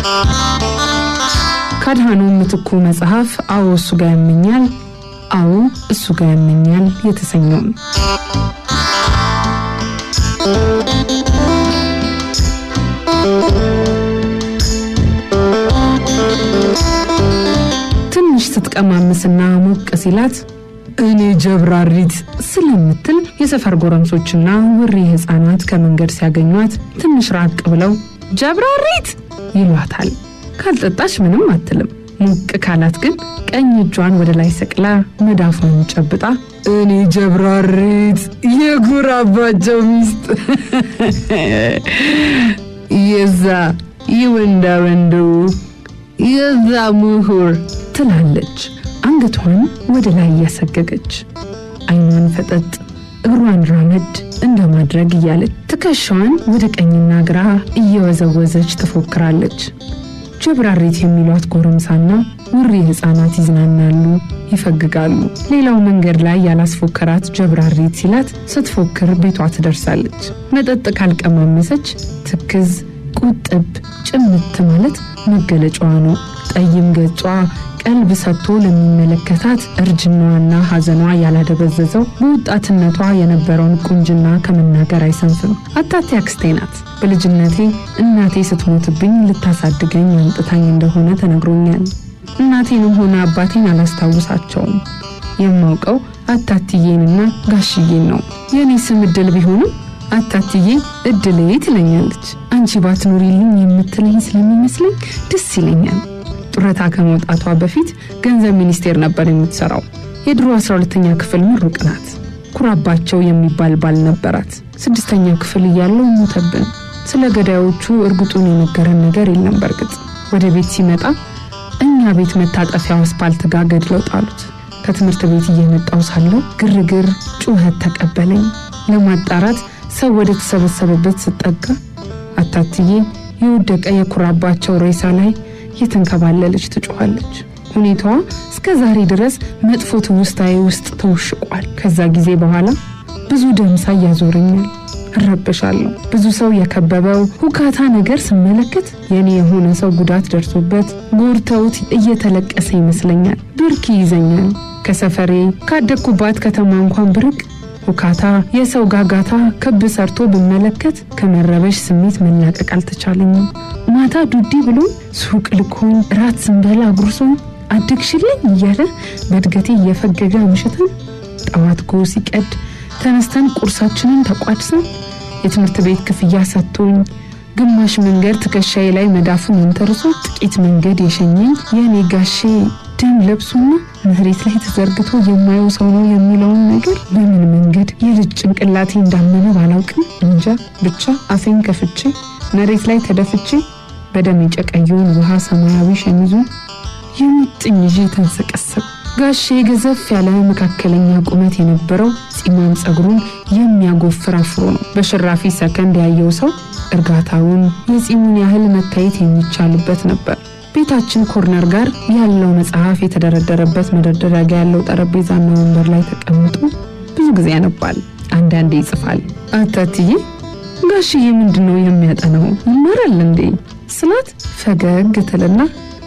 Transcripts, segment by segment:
ካድሃኑ ምትኩ መጽሐፍ አዎ እሱ ጋር ያመኛል፣ አዎ እሱ ጋር ያመኛል የተሰኘውም ትንሽ ስትቀማምስና ሞቅ ሲላት እኔ ጀብራሪት ስለምትል የሰፈር ጎረምሶችና ውሪ ህፃናት ከመንገድ ሲያገኟት ትንሽ ራቅ ብለው ጀብራሪት ይሏታል። ካልጠጣች ምንም አትልም። ሞቅ ካላት ግን ቀኝ እጇን ወደ ላይ ሰቅላ መዳፏን ጨብጣ እኔ ጀብራሪት የጉራባቸው ሚስት የዛ ይወንዳ ወንዱ የዛ ምሁር ትላለች። አንገቷን ወደ ላይ እያሰገገች አይኗን ፈጠጥ እግሯን ራመድ እንደማድረግ እያለች ትከሻዋን ወደ ቀኝና ግራ እየወዘወዘች ትፎክራለች። ጀብራሪት የሚሏት ጎረምሳና ውሪ ህፃናት ይዝናናሉ፣ ይፈግጋሉ። ሌላው መንገድ ላይ ያላስፎከራት ጀብራሪት ሲላት ስትፎክር ቤቷ ትደርሳለች። መጠጥ ካልቀማመሰች ትክዝ፣ ቁጥብ፣ ጭምት ማለት መገለጫዋ ነው። ጠይም ገጿ ቀልብ ሰጥቶ ለሚመለከታት እርጅናዋና ሐዘኗ ያላደበዘዘው በወጣትነቷ የነበረውን ቁንጅና ከመናገር አይሰንፍም። አታቴ አክስቴ ናት። በልጅነቴ እናቴ ስትሞትብኝ ልታሳድገኝ አምጥታኝ እንደሆነ ተነግሮኛል። እናቴንም ሆነ አባቴን አላስታውሳቸውም። የማውቀው አታትዬንና ጋሽዬን ነው። የእኔ ስም እድል ቢሆንም አታትዬ እድሌ ትለኛለች። አንቺ ባትኖሪልኝ የምትለኝ ስለሚመስለኝ ደስ ይለኛል። ጡረታ ከመውጣቷ በፊት ገንዘብ ሚኒስቴር ነበር የምትሰራው። የድሮ 12ተኛ ክፍል ምሩቅ ናት። ኩራባቸው የሚባል ባል ነበራት። ስድስተኛ ክፍል እያለው ሞተብን። ስለ ገዳዮቹ እርግጡን የነገረን ነገር የለም። በእርግጥ ወደ ቤት ሲመጣ እኛ ቤት መታጠፊያው አስፓልት ጋር ገድለው ጣሉት። ከትምህርት ቤት እየመጣው ሳለው ግርግር፣ ጩኸት ተቀበለኝ። ለማጣራት ሰው ወደ ተሰበሰበበት ስጠጋ አታትዬ የወደቀ የኩራባቸው ሬሳ ላይ የተንከባለለች ትጮኻለች። ሁኔታዋ እስከ ዛሬ ድረስ መጥፎ ትውስታዬ ውስጥ ተውሽቋል። ከዛ ጊዜ በኋላ ብዙ ደምሳ እያዞረኛል፣ እረበሻለሁ። ብዙ ሰው የከበበው ሁካታ ነገር ስመለከት የኔ የሆነ ሰው ጉዳት ደርሶበት ጎርተውት እየተለቀሰ ይመስለኛል። ብርክ ይይዘኛል። ከሰፈሬ ካደግኩባት ከተማ እንኳን ብርቅ ሁካታ፣ የሰው ጋጋታ ክብ ሰርቶ ብመለከት ከመረበሽ ስሜት መላቀቅ አልተቻለኝም። ማታ ዱዲ ብሎ ሱቅ ልኮኝ ራት ስንበላ አጉርሶኝ አደግሽልኝ እያለ በእድገቴ እየፈገገ አምሽተን ጠዋት ጎ ሲቀድ ተነስተን ቁርሳችንን ተቋድሰን የትምህርት ቤት ክፍያ ሰጥቶኝ ግማሽ መንገድ ትከሻዬ ላይ መዳፉን መንተርሶ ጥቂት መንገድ የሸኘኝ የእኔ ጋሼ ደም ለብሶና መሬት ላይ ተዘርግቶ የማየው ሰው ነው የሚለውን ነገር በምን መንገድ የልጅ ጭንቅላቴ እንዳመነ ባላውቅም እንጃ ብቻ አፌን ከፍቼ መሬት ላይ ተደፍቼ በደም የጨቀየውን ውሃ ሰማያዊ ሸሚዙን የሙጥኝ ይዤ ተንሰቀሰቅ። ጋሼ ገዘፍ ያለ መካከለኛ ቁመት የነበረው ፂማም ጸጉሩን የሚያጎፍር አፍሮ ነው። በሽራፊ ሰከንድ ያየው ሰው እርጋታውን የፂሙን ያህል መታየት የሚቻልበት ነበር። ቤታችን ኮርነር ጋር ያለው መጽሐፍ የተደረደረበት መደርደሪያ ጋ ያለው ጠረጴዛና ወንበር ላይ ተቀምጦ ብዙ ጊዜ ያነባል፣ አንዳንዴ ይጽፋል። አታትዬ ጋሽዬ ምንድን ነው የሚያጠናው? ይማራል እንዴ ስላት ፈገግ ትልና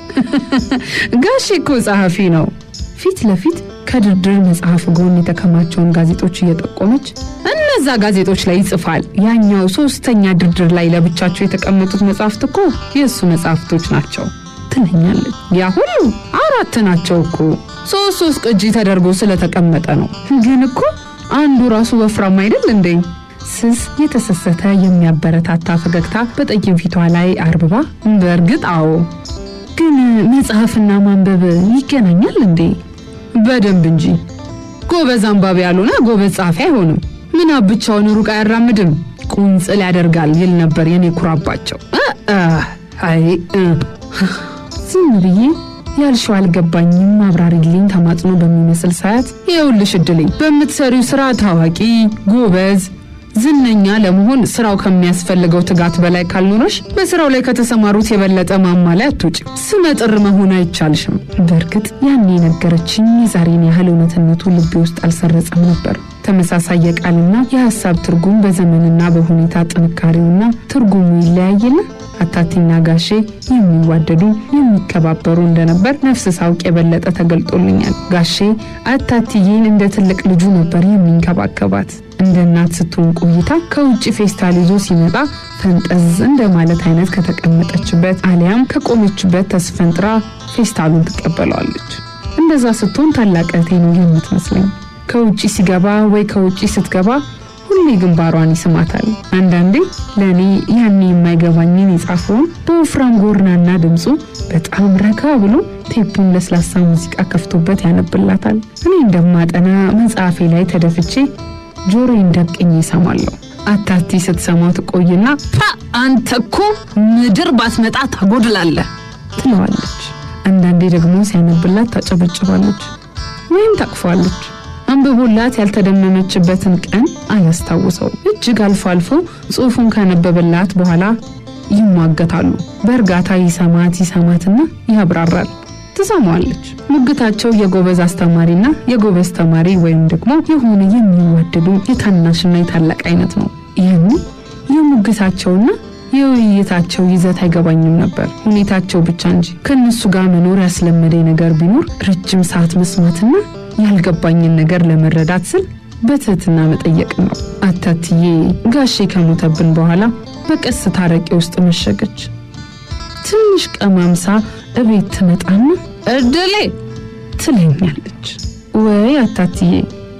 ጋሼ እኮ ጸሐፊ ነው። ፊት ለፊት ከድርድር መጽሐፍ ጎን የተከማቸውን ጋዜጦች እየጠቆመች እነዛ ጋዜጦች ላይ ይጽፋል። ያኛው ሶስተኛ ድርድር ላይ ለብቻቸው የተቀመጡት መጽሐፍት እኮ የእሱ መጽሐፍቶች ናቸው ትለኛለች። ያ ሁሉ አራት ናቸው እኮ ሶስት ሶስት ቅጂ ተደርጎ ስለተቀመጠ ነው። ግን እኮ አንዱ ራሱ ወፍራም አይደል እንዴ? ስስ የተሰሰተ የሚያበረታታ ፈገግታ በጠይም ፊቷ ላይ አርብባ በእርግጥ አዎ፣ ግን መጽሐፍና ማንበብ ይገናኛል እንዴ? በደንብ እንጂ። ጎበዝ አንባቢ ያልሆነ ጎበዝ ጸሐፊ አይሆንም። ምናብ ብቻውን ሩቅ አያራምድም፣ ቁንጽል ያደርጋል ይል ነበር የኔ ኩራባቸው። አይ ዝም ብዬ ያልሽው አልገባኝም፣ አብራሪልኝ ተማጽኖ በሚመስል ሰዓት ይኸውልሽ እድልኝ በምትሰሪው ስራ ታዋቂ ጎበዝ ዝነኛ ለመሆን ስራው ከሚያስፈልገው ትጋት በላይ ካልኖረሽ በስራው ላይ ከተሰማሩት የበለጠ ማማ ላይ አትውጭም። ስመጥር መሆን አይቻልሽም። በእርግጥ ያኔ የነገረችኝ የዛሬን ያህል እውነትነቱ ልቤ ውስጥ አልሰረጸም ነበር። ተመሳሳይ የቃልና የሀሳብ ትርጉም በዘመንና በሁኔታ ጥንካሬውና ትርጉሙ ይለያይና አታቲና ጋሼ የሚዋደዱ የሚከባበሩ እንደነበር ነፍስ ሳውቅ የበለጠ ተገልጦልኛል። ጋሼ አታትዬን እንደ ትልቅ ልጁ ነበር የሚንከባከባት። እንደ እናት ስትሆን ቆይታ ከውጭ ፌስታል ይዞ ሲመጣ ፈንጠዝ እንደ ማለት አይነት ከተቀመጠችበት አሊያም ከቆመችበት ተስፈንጥራ ፌስታሉን ትቀበለዋለች። እንደዛ ስትሆን ታላቅ እህቴ ነው የምትመስለኝ። ከውጭ ሲገባ ወይ ከውጭ ስትገባ ሁሌ ግንባሯን ይስማታል። አንዳንዴ ለእኔ ያኔ የማይገባኝን የጻፈውን በወፍራም ጎርናና ድምፁ በጣም ረጋ ብሎ ቴፑን ለስላሳ ሙዚቃ ከፍቶበት ያነብላታል። እኔ እንደማጠና መጽሐፌ ላይ ተደፍቼ ጆሮዬን ደቅኜ ይሰማለሁ። አታቲ ስትሰማው ትቆይና ፓ አንተ እኮ ምድር ባትመጣ ታጎድላለህ ትለዋለች። አንዳንዴ ደግሞ ሲያነብላት ታጨበጭባለች ወይም ታቅፏለች። አንብቦላት ያልተደመመችበትን ቀን አያስታውሰው። እጅግ አልፎ አልፎ ጽሑፉን ካነበበላት በኋላ ይሟገታሉ። በእርጋታ ይሰማት ይሰማትና ያብራራል። ትሰማዋለች። ሙግታቸው የጎበዝ አስተማሪና የጎበዝ ተማሪ ወይም ደግሞ የሆነ የሚዋደዱ የታናሽና የታላቅ አይነት ነው። ይህን የሙግታቸውና የውይይታቸው ይዘት አይገባኝም ነበር፣ ሁኔታቸው ብቻ እንጂ። ከእነሱ ጋር መኖር ያስለመደኝ ነገር ቢኖር ረጅም ሰዓት መስማትና ያልገባኝን ነገር ለመረዳት ስል በትህትና መጠየቅ ነው። አታትዬ ጋሼ ከሞተብን በኋላ በቀስታ አረቄ ውስጥ መሸገች። ትንሽ ቀማምሳ እቤት ትመጣና እድሌ ትለኛለች። ወይ አታትዬ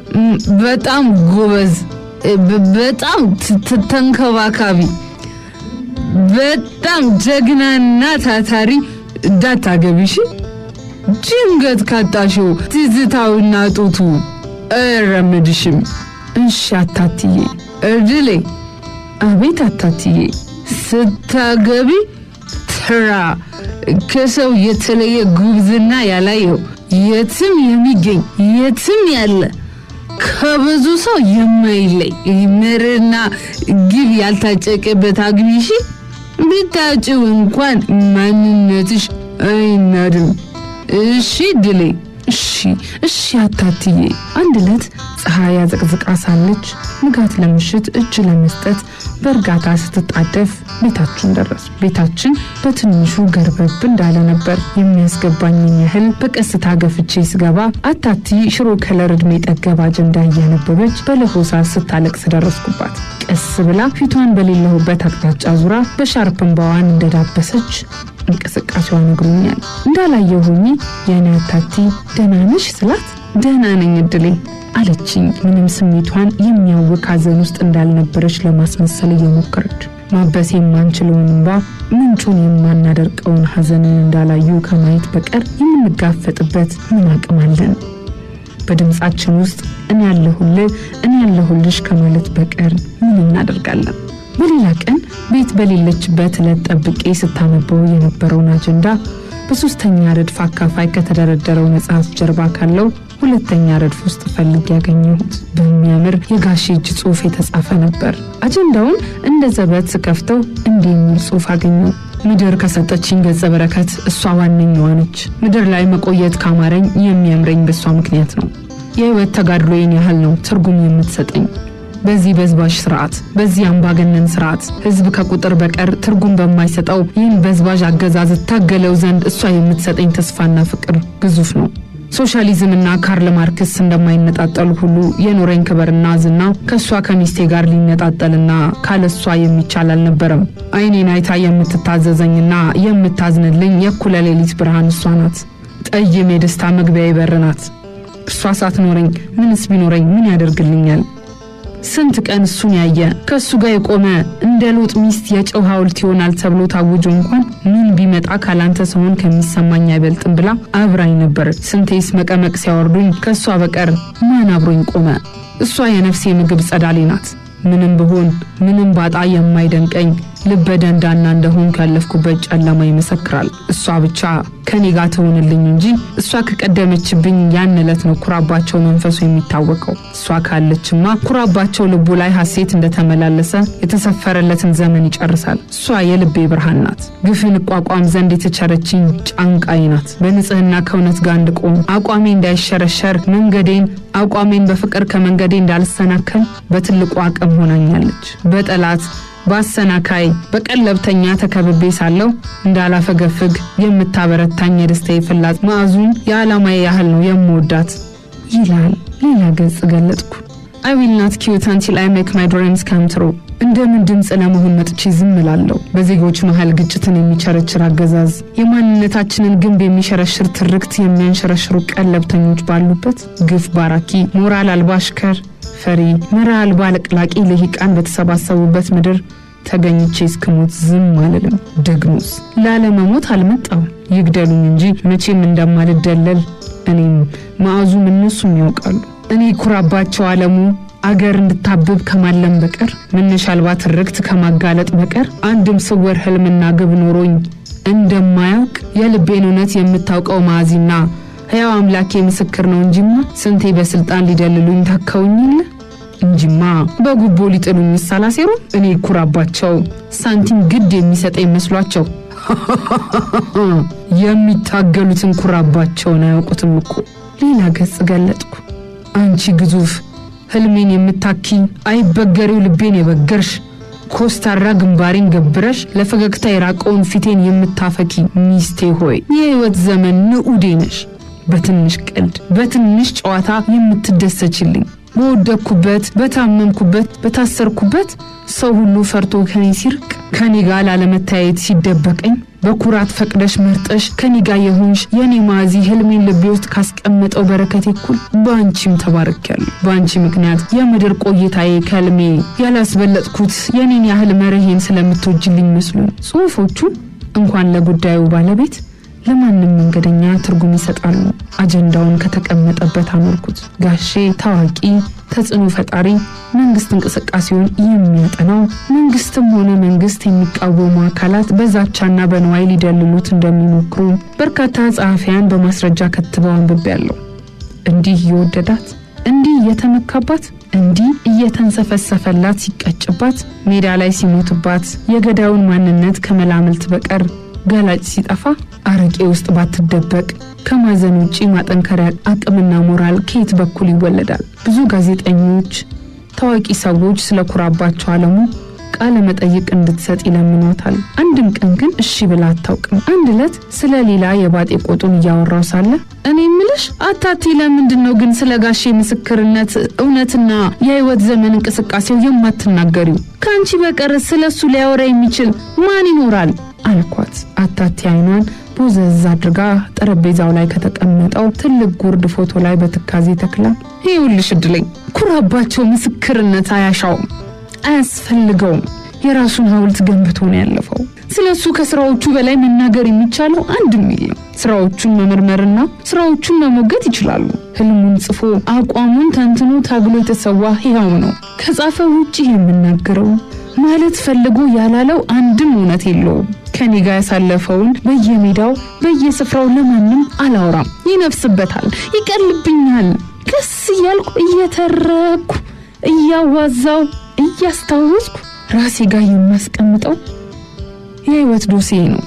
በጣም ጎበዝ፣ በጣም ተንከባካቢ፣ በጣም ጀግናና ታታሪ እንዳታገቢሽ ድንገት ካጣሽው ትዝታውና ጡቱ አይረምድሽም። እሺ አታትዬ። እድሌ አቤት አታትዬ። ስታገቢ ትራ ከሰው የተለየ ጉብዝና ያላየው የትም የሚገኝ የትም ያለ ከብዙ ሰው የማይለይ ምርና ግብ ያልታጨቀበት አግቢሽ ብታጭው እንኳን ማንነትሽ አይናድም። እሺ ድሌ እሺ እሺ አታትዬ። አንድ ዕለት ፀሐይ አዘቅዝቃ ሳለች ንጋት ለምሽት እጅ ለመስጠት በእርጋታ ስትጣደፍ ቤታችን ደረሱ። ቤታችን በትንሹ ገርበብ እንዳለ ነበር። የሚያስገባኝን ያህል በቀስታ ገፍቼ ስገባ አታቲ ሽሮ ከለር ዕድሜ ጠገብ አጀንዳ እያነበበች በለሆሳስ ስታለቅስ ደረስኩባት። ቀስ ብላ ፊቷን በሌለሁበት አቅጣጫ ዙራ በሻርፕ እንባዋን እንደዳበሰች እንቅስቃሴዋ ነግሮኛል። እንዳላየው ሆኜ የኔ አታቲ ደህና ነሽ ስላት ደህና ነኝ እድሌ አለችኝ። ምንም ስሜቷን የሚያውክ ሐዘን ውስጥ እንዳልነበረች ለማስመሰል እየሞከረች ማበስ የማንችለውን እንባ ምንጩን የማናደርቀውን ሐዘንን እንዳላዩ ከማየት በቀር የምንጋፈጥበት ምን አቅም አለን? በድምፃችን ውስጥ እኔ ያለሁልህ እኔ ያለሁልሽ ከማለት በቀር ምን እናደርጋለን? በሌላ ቀን ቤት በሌለችበት ዕለት ጠብቄ ስታነበው የነበረውን አጀንዳ በሶስተኛ ረድፍ አካፋይ ከተደረደረው መጽሐፍ ጀርባ ካለው ሁለተኛ ረድፍ ውስጥ ፈልግ ያገኘሁት በሚያምር የጋሼ እጅ ጽሑፍ የተጻፈ ነበር። አጀንዳውን እንደ ዘበት ስከፍተው እንዲህ የሚል ጽሑፍ አገኘው። ምድር ከሰጠችኝ ገጸ በረከት እሷ ዋነኛዋ ነች። ምድር ላይ መቆየት ካማረኝ የሚያምረኝ በእሷ ምክንያት ነው። የህይወት ተጋድሎዬን ያህል ነው ትርጉም የምትሰጠኝ። በዚህ በዝባዥ ስርዓት፣ በዚህ አምባገነን ስርዓት ህዝብ ከቁጥር በቀር ትርጉም በማይሰጠው ይህን በዝባዥ አገዛዝ እታገለው ዘንድ እሷ የምትሰጠኝ ተስፋና ፍቅር ግዙፍ ነው። ሶሻሊዝምና ካርል ማርክስ እንደማይነጣጠሉ ሁሉ የኖረኝ ክብርና ዝና ከእሷ ከሚስቴ ጋር ሊነጣጠልና ካለሷ የሚቻል አልነበረም። አይኔን አይታ የምትታዘዘኝና የምታዝንልኝ የእኩለ ሌሊት ብርሃን እሷ ናት። ጠይም የደስታ መግቢያ ይበር ናት። እሷ ሳትኖረኝ ምንስ ቢኖረኝ ምን ያደርግልኛል? ስንት ቀን እሱን ያየ ከእሱ ጋር የቆመ እንደ ሎጥ ሚስት የጨው ሐውልት ይሆናል ተብሎ ታውጆ እንኳን ምን ቢመጣ ካላንተ ሰሆን ከሚሰማኝ አይበልጥም ብላ አብራኝ ነበረች። ስንቴስ መቀመቅ ሲያወርዱኝ ከእሷ በቀር ማን አብሮኝ ቆመ? እሷ የነፍሴ ምግብ ጸዳሌ ናት። ምንም ብሆን ምንም ባጣ የማይደንቀኝ ልበ ደንዳና እንደሆንኩ ያለፍኩበት ጨለማ ይመሰክራል። እሷ ብቻ ከኔ ጋር ትሆንልኝ እንጂ እሷ ከቀደመችብኝ ያን ዕለት ነው ኩራባቸው መንፈሱ የሚታወቀው። እሷ ካለችማ ኩራባቸው ልቡ ላይ ሐሴት እንደተመላለሰ የተሰፈረለትን ዘመን ይጨርሳል። እሷ የልቤ ብርሃን ናት። ግፍን እቋቋም ዘንድ የተቸረችኝ ጫንቃይ ናት። በንጽህና ከእውነት ጋር እንድቆም አቋሜ እንዳይሸረሸር መንገዴን አቋሜን በፍቅር ከመንገዴ እንዳልሰናከል በትልቁ አቅም ሆናኛለች። በጠላት በአሰናካይ በቀለብተኛ ተከብቤ ሳለሁ እንዳላፈገፍግ የምታበረታኝ የደስታዬ ፍላጽ ማዕዙን የዓላማዬ ያህል ነው የምወዳት ይላል። ሌላ ገጽ ገለጥኩ። አይ ዊል ናት ኪዩት አንቲል አይ ሜክ ማይ ድሪምስ ካም ትሩ። እንደምን ድምፅ ለመሆን መጥቼ ዝም እላለሁ። በዜጎች መሃል ግጭትን የሚቸረችር አገዛዝ፣ የማንነታችንን ግንብ የሚሸረሽር ትርክት የሚያንሸረሽሩ ቀለብተኞች ባሉበት ግፍ ባራኪ ሞራል አልባ አሽከር ፈሪ መራ አልባ ለቅላቂ ልሂቃን በተሰባሰቡበት ምድር ተገኝቼ እስክሞት ዝም አልልም። ደግሞስ ላለመሞት አልመጣው ይግደሉኝ እንጂ መቼም እንደማልደለል እኔም ማዕዙም እነሱም ያውቃሉ። እኔ ኩራባቸው አለሙ አገር እንድታብብ ከማለም በቀር መነሻ አልባ ትርክት ከማጋለጥ በቀር አንድም ስውር ህልምና ግብ ኖሮኝ እንደማያውቅ የልቤን እውነት የምታውቀው ማዕዚና ሕያው አምላኬ ምስክር ነው እንጂማ ስንቴ በስልጣን ሊደልሉኝ ታከውኝለ እንጂማ በጉቦ ሊጥሉኝ ሳላሴሩ እኔ ኩራባቸው ሳንቲም ግድ የሚሰጠኝ መስሏቸው የሚታገሉትን ኩራባቸውን አያውቁትም እኮ። ሌላ ገጽ ገለጥኩ። አንቺ ግዙፍ ህልሜን የምታኪ አይበገሬው ልቤን የበገርሽ ኮስታራ ግንባሬን ገብረሽ ለፈገግታ የራቀውን ፊቴን የምታፈኪ ሚስቴ ሆይ የህይወት ዘመን ንዑዴ ነሽ። በትንሽ ቀልድ በትንሽ ጨዋታ የምትደሰችልኝ በወደቅኩበት በታመምኩበት በታሰርኩበት ሰው ሁሉ ፈርቶ ከኔ ሲርቅ ከኔ ጋር ላለመታየት ሲደበቀኝ በኩራት ፈቅደሽ መርጠሽ ከኔ ጋር የሆንሽ የኔ ማዚ ህልሜን ልቤ ውስጥ ካስቀመጠው በረከቴ እኩል በአንቺም ተባርኬያለሁ። በአንቺ ምክንያት የምድር ቆይታዬ ከህልሜ ያላስበለጥኩት የኔን ያህል መርሄን ስለምትወጅልኝ መስሎኝ ጽሑፎቹ እንኳን ለጉዳዩ ባለቤት ለማንም መንገደኛ ትርጉም ይሰጣሉ። አጀንዳውን ከተቀመጠበት አኖርኩት። ጋሼ ታዋቂ ተጽዕኖ ፈጣሪ፣ መንግስት እንቅስቃሴውን የሚያጠናው መንግስትም ሆነ መንግስት የሚቃወሙ አካላት በዛቻና በንዋይ ሊደልሉት እንደሚሞክሩ በርካታ ጸሐፊያን በማስረጃ ከትበው አንብቤያለሁ። እንዲህ እየወደዳት እንዲህ እየተመካባት እንዲህ እየተንሰፈሰፈላት ሲቀጭባት ሜዳ ላይ ሲሞትባት የገዳዩን ማንነት ከመላምልት በቀር ገላጭ ሲጠፋ አረቄ ውስጥ ባትደበቅ ከማዘን ውጪ ማጠንከሪያ አቅምና ሞራል ከየት በኩል ይወለዳል? ብዙ ጋዜጠኞች፣ ታዋቂ ሰዎች ስለ ኩራባቸው አለሙ ቃለ መጠይቅ እንድትሰጥ ይለምኗታል። አንድም ቀን ግን እሺ ብላ አታውቅም። አንድ ዕለት ስለ ሌላ የባጤ ቆጡን እያወራው ሳለ እኔ ምልሽ አታቲ ለምንድን ነው ግን ስለ ጋሼ ምስክርነት እውነትና የህይወት ዘመን እንቅስቃሴው የማትናገሪው? ከአንቺ በቀር ስለ እሱ ሊያወራ የሚችል ማን ይኖራል? አልኳት። አታቲ አይኗን ቦዘዝ አድርጋ ጠረጴዛው ላይ ከተቀመጠው ትልቅ ጉርድ ፎቶ ላይ በትካዜ ተክላ ይኸውልሽ እድለኝ ኩራባቸው ምስክርነት አያሻውም አያስፈልገውም። የራሱን ሐውልት ገንብቶ ነው ያለፈው። ስለ እሱ ከስራዎቹ በላይ መናገር የሚቻለው አንድም የለም። ስራዎቹን መመርመርና ስራዎቹን መሞገት ይችላሉ። ህልሙን ጽፎ አቋሙን ተንትኖ ታግሎ የተሰዋ ሕያው ነው። ከጻፈ ውጭ የምናገረው ማለት ፈልጎ ያላለው አንድም እውነት የለውም። ከኔ ጋር ያሳለፈውን በየሜዳው በየስፍራው ለማንም አላወራም። ይነፍስበታል፣ ይቀልብኛል። ቀስ እያልኩ እየተረኩ እያዋዛው እያስታወስኩ ራሴ ጋር የማስቀምጠው የህይወት ዶሴ ነው።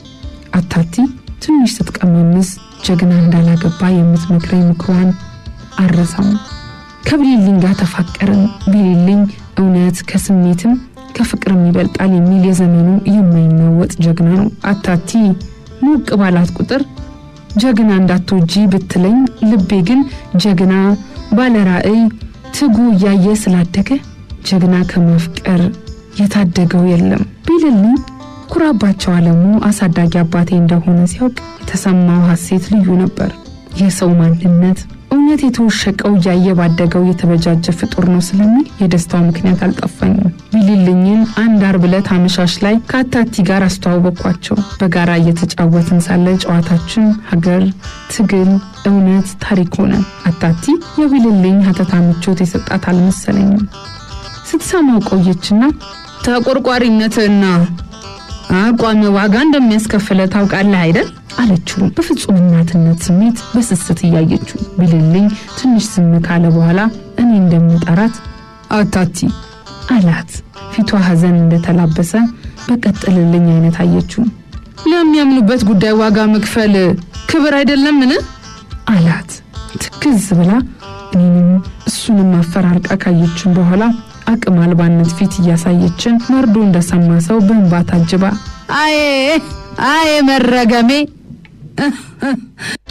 አታቲ ትንሽ ስትቀማምስ ጀግና እንዳላገባ የምትመክረኝ ምክሯን አረሳም። ከብሌልኝ ጋር ተፋቀርን። ብሌልኝ እውነት ከስሜትም ከፍቅርም ይበልጣል የሚል የዘመኑ የማይናወጥ ጀግና ነው። አታቲ ሞቅ ባላት ቁጥር ጀግና እንዳትወጂ ብትለኝ፣ ልቤ ግን ጀግና ባለራዕይ ትጉ እያየ ስላደገ ጀግና ከማፍቀር የታደገው የለም ቢልልኝ ኩራባቸው አለሙ አሳዳጊ አባቴ እንደሆነ ሲያውቅ የተሰማው ሐሴት ልዩ ነበር። የሰው ማንነት እውነት የተወሸቀው እያየ ባደገው የተበጃጀ ፍጡር ነው ስለሚል የደስታው ምክንያት አልጠፋኝም። ቢልልኝን አንድ አርብ ዕለት አመሻሽ ላይ ከአታቲ ጋር አስተዋወቅኳቸው። በጋራ እየተጫወትን ሳለ ጨዋታችን ሀገር፣ ትግል፣ እውነት፣ ታሪክ ሆነ። አታቲ የቢልልኝ ሀተታ ምቾት የሰጣት አልመሰለኝም። ስትሰማው ቆየችና ተቆርቋሪነትና አቋም ዋጋ እንደሚያስከፍለ ታውቃለህ አይደል? አለችው በፍጹም እናትነት ስሜት በስስት እያየችው። ቢልልኝ ትንሽ ዝም ካለ በኋላ እኔ እንደምጠራት አታቲ አላት። ፊቷ ሐዘን እንደተላበሰ በቀጥልልኝ አይነት አየችው። ለሚያምኑበት ጉዳይ ዋጋ መክፈል ክብር አይደለምን? አላት ትክዝ ብላ እኔንም እሱንም አፈራርቃ ካየችን በኋላ አቅም አልባነት ፊት እያሳየችን መርዶ እንደሰማ ሰው በእንባ ታጅባ አዬ አዬ መረገሜ